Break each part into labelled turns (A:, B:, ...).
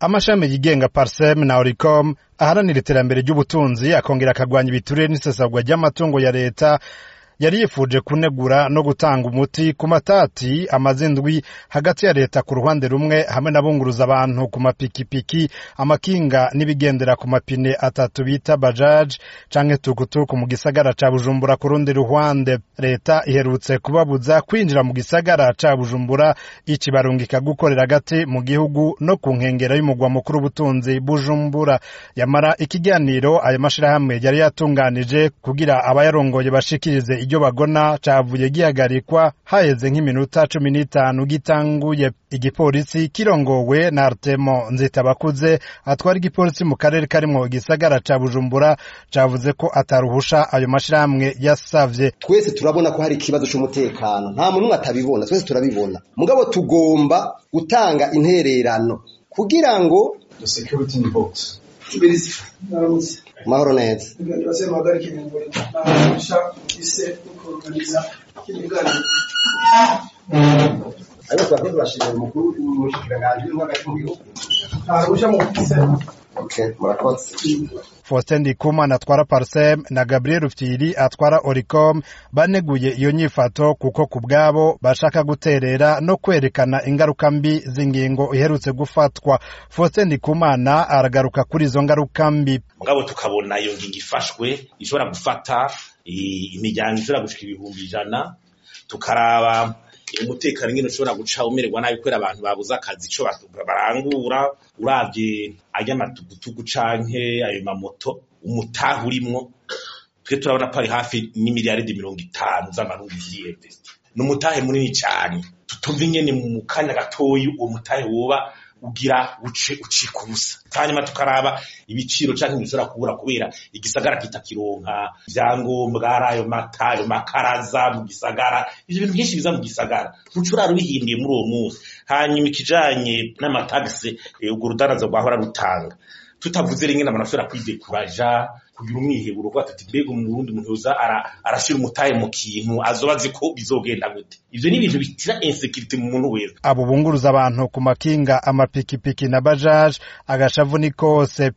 A: amashami yigenga parsem na oricom aharanira iterambere ry'ubutunzi akongera akagwanya ibiturire n'isesagwa ry'amatungo ya leta yari yifuje kunegura no gutanga umuti ku matati amaze indwi hagati ya leta ku ruhande rumwe hamwe n'abunguruza abantu ku mapikipiki amakinga n'ibigendera ku mapine atatu bita bajaji canke tukutuku mu gisagara ca bujumbura ku rundi ruhande leta iherutse kubabuza kwinjira mu gisagara ca bujumbura ikibarungika gukorera hagati mu gihugu no ku nkengera y'umugwa mukuru w'ubutunzi bujumbura yamara ikiganiro ayo mashirahamwe yari yatunganije kugira abayarongoye bashikirize iryo bagona cavuye gihagarikwa haheze nk'iminota cumi n'itanu gitanguye igipolisi kirongowe na Artemo Nzitabakuze atwara igipolisi mu karere karimwo igisagara ca Bujumbura cavuze ko ataruhusha ayo mashirahamwe yasavye
B: twese turabona ko hari ikibazo c'umutekano nta muntu umwe atabibona twese turabibona mugabo tugomba gutanga intererano kugira ngo mahoro neza ariko twakoze bashimira umukuru w'umushikiranganji w'intwari mu gihugu ntarusha mu Okay, murakoze.
A: Faustin Ndikumana atwara Parsem na Gabriel Rufyiri atwara Oricom baneguye iyo nyifato kuko ku bwabo bashaka guterera no kwerekana ingaruka mbi z'ingingo iherutse gufatwa. Faustin Ndikumana aragaruka kuri izo ngaruka mbi.
C: mugabo tukabona iyo ngingo ifashwe ishobora gufata imiryango ishobora gushika ibihumbi ijana tukaraba umutekano ingene ushobora guca umererwa nabi kubera abantu babuze akazi ico barangura uravye ay'amatugutugu canke ayo mamoto umutaha urimwo twe turabona ko ari hafi n'imiliyaridi mirongo itanu z'amarundi vyiyemvesti ni umutahe munini cane tutumva ingene mu kanya gatoyi uwo mutahe woba ugira uce ucika ubusa hanyuma tukaraba ibiciro canke bishobora kubura kubera igisagara kitakironka ivyangombwa ari ayo mata ayo makaraza mu gisagara ivyo bintu vyinshi biza mu gisagara ntucurara ubihinduye muri uwo munsi hanyuma ikijanye n'amatagisi urwo rudaraza rwahora rutanga tutavuze rimwe n'abantu bashobora kwidekuraja kugira umwiheburo kuba tuti mbega umurundi umuntu yoza arashira umutahe mu kintu azoba azi ko bizogenda gute ivyo ni ibintu bitira insekirite mu muntu wese
A: abo bunguruza abantu ku makinga amapikipiki na bajaje agashavu ni kose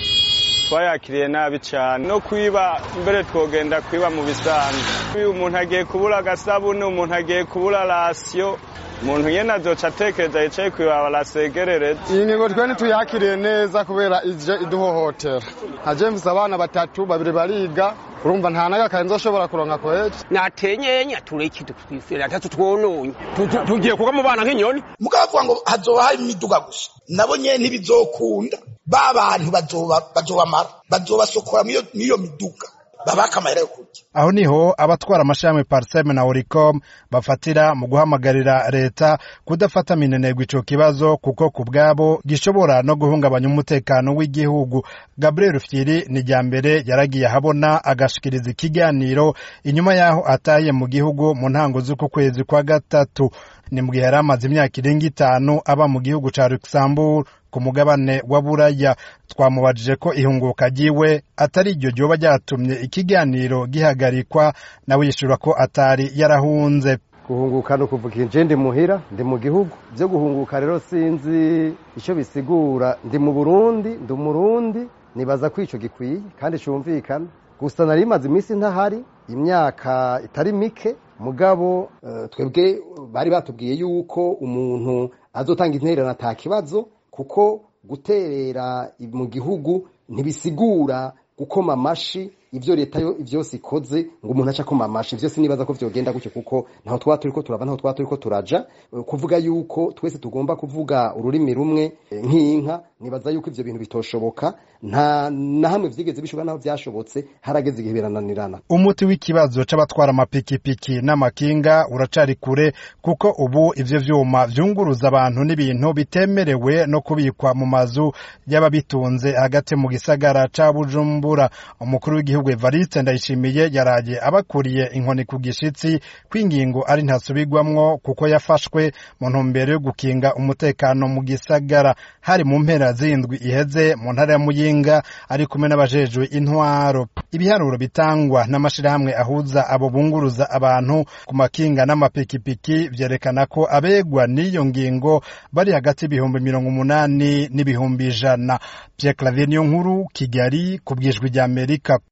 D: twayakiriye nabi cyane no kwiba mbere twogenda kwiba mu bisanzwe umuntu agiye kubura agasabune umuntu agiye kubura rasiyo umuntu nyene azoca atekereza yicaye kwibaba arasegerereza
E: iyi ngingo twe ntituyakiriye neza kubera ije iduhohotera nka james abana batatu babiri bariga urumva nta n'agakaye nzoshobora kuronka kweje
F: natenyenya tureke twifera atatu twononye tugiye kuba mu bana nk'inyoni
G: mukavuga ngo hazoba hari imiduga gusa nabo nyene ntibizokunda ba bantu bazobamara bazobasokora mw'iyo miduga babaka amahera yo kurya
A: aho niho abatwara amashami parseme na oricom bafatira mu guhamagarira leta kudafata minenegwa ico kibazo kuko ku bwabo gishobora no guhungabanya umutekano w'igihugu gabriel fyiri ni rya mbere yaragiye ahabona agashikiriza ikiganiro inyuma y'aho ataye mu gihugu mu ntango z'uku kwezi kwa gatatu ni mu gihe yari amaze imyaka irenga itanu aba mu gihugu ca luxembourg ku mugabane wa buraya twamubajije ko ihunguka ryiwe atari iryo ryoba ryatumye ikiganiro gihagarikwa nawe yishura ko atari yarahunze
E: guhunguka ni ukuvuga inje ndi muhira ndi mu gihugu byo guhunguka rero sinzi icyo bisigura ndi mu burundi ndi umurundi nibaza ko icyo gikwiye kandi cyumvikana gusa nari imaze iminsi ntahari imyaka itari mike mugabo twebwe bari batubwiye yuko umuntu azotanga intererano ata kibazo kuko guterera mu gihugu ntibisigura gukoma amashi ibyo leta yo byose ikoze ngo umuntu aca akoma amashi byose nibaza ko vyogenda gutyo kuko ntaho twaba turiko turava ntaho twaba turiko turaja kuvuga yuko twese tugomba kuvuga ururimi rumwe nk'inka nibaza yuko ivyo bintu bitoshoboka nta na hamwe vyigeze bishoboka naho vyashobotse harageze igihe birananirana
A: umuti w'ikibazo c'abatwara amapikipiki n'amakinga uracari kure kuko ubu ivyo vyuma vyunguruza abantu n'ibintu bitemerewe no kubikwa mu mazu y'ababitunze hagati mu gisagara ca bujumbura umukuru w'igihugu w'igihugu Evariste Ndayishimiye yaraye abakuriye inkoni ku gishitsi kw'ingingo ari ntasubirwamwo kuko yafashwe mu ntumbero yo gukinga umutekano mu gisagara hari mu mpera z'indwi iheze mu ntara ya Muyinga ari kumwe n'abajejwe intwaro ibiharuro bitangwa n'amashirahamwe ahuza abo bunguruza abantu ku makinga n'amapikipiki vyerekana ko abegwa n'iyo ngingo bari hagati y'ibihumbi mirongo umunani n'ibihumbi ijana Pierre Claver niyo nkuru Kigali ku bwijwi ry'Amerika